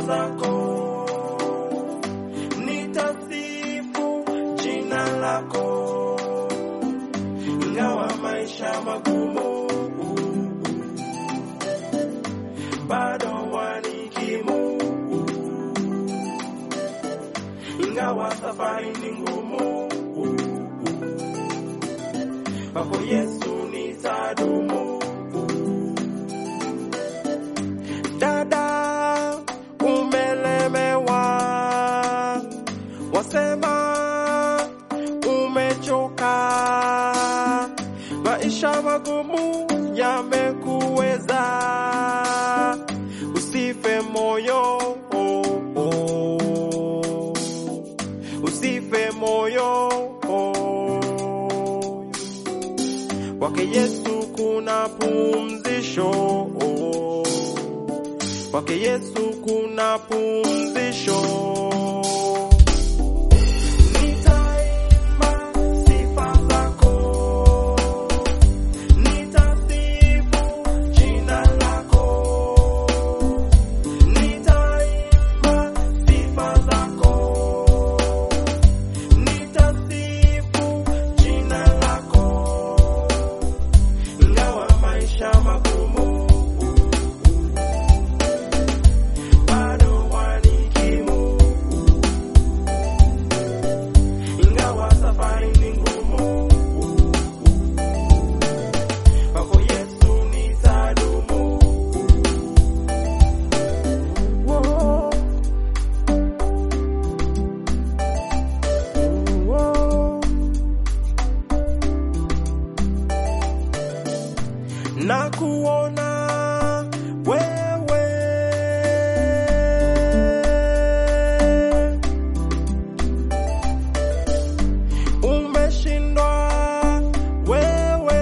zako, nitasifu jina lako, ingawa maisha magumu, bado wanikimu, ingawa safari ni ngumu, kwako Yesu nitadumu. Dada, umelemewa, wasema umechoka, maisha magumu yamekuweza, usife moyo, oh, oh. usife moyo, oh. kwake Yesu kuna pumzisho, oh. kwake Yesu kuna pumzisho. Nitaimba sifa zako, nitasifu jina lako, nitaimba sifa zako, nitasifu jina lako, ingawa maisha magumu bado wanikimu, ingawa safari ni ngumu, kwako Yesu nitadumu. Whoa. Whoa. na kuona wewe umeshindwa wewe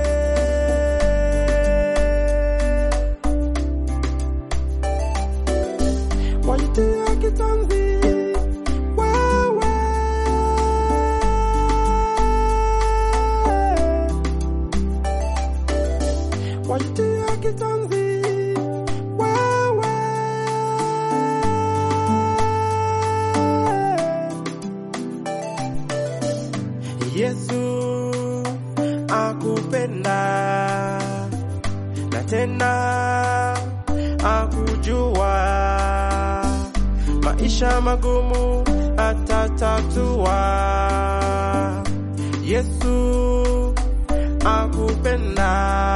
wajitia kitanzi wewe wajitia kitanzi wewe Yesu akupenda na tena akujua, maisha magumu atatatua. Yesu akupenda,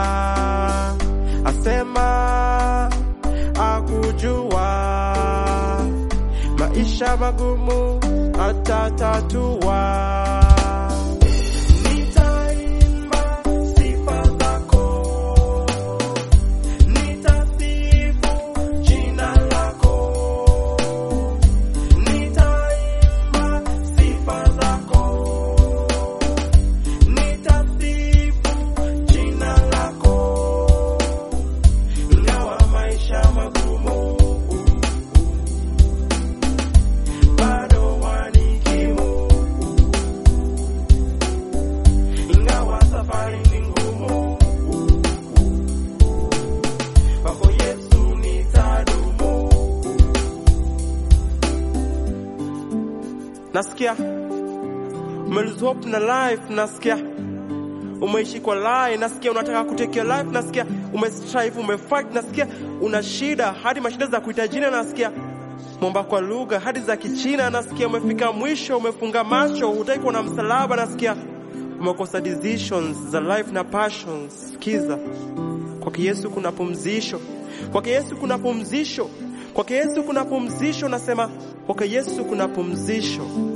asema akujua, maisha magumu atatatua. Nitaimba sifa zako, nitasifu jina lako, nitaimba sifa zako, nitasifu jina lako, ingawa maisha magumu, bado wanikimu ingawa safari ni ngumu, kwako Yesu nitadumu. Nasikia umelose hope na life, nasikia umeishi kwa lie, nasikia unataka kutekea life, nasikia umestrive, umefight, nasikia una shida hadi mashida za kuita jina, nasikia mwomba kwa lugha hadi za Kichina, nasikia umefika mwisho, umefunga macho, hutaki kuona msalaba, nasikia umekosa decisions za life na passions. Sikiza, kwake Yesu kuna pumzisho, kwake Yesu kuna pumzisho, kwake Yesu kuna pumzisho. Nasema kwake Yesu kuna pumzisho.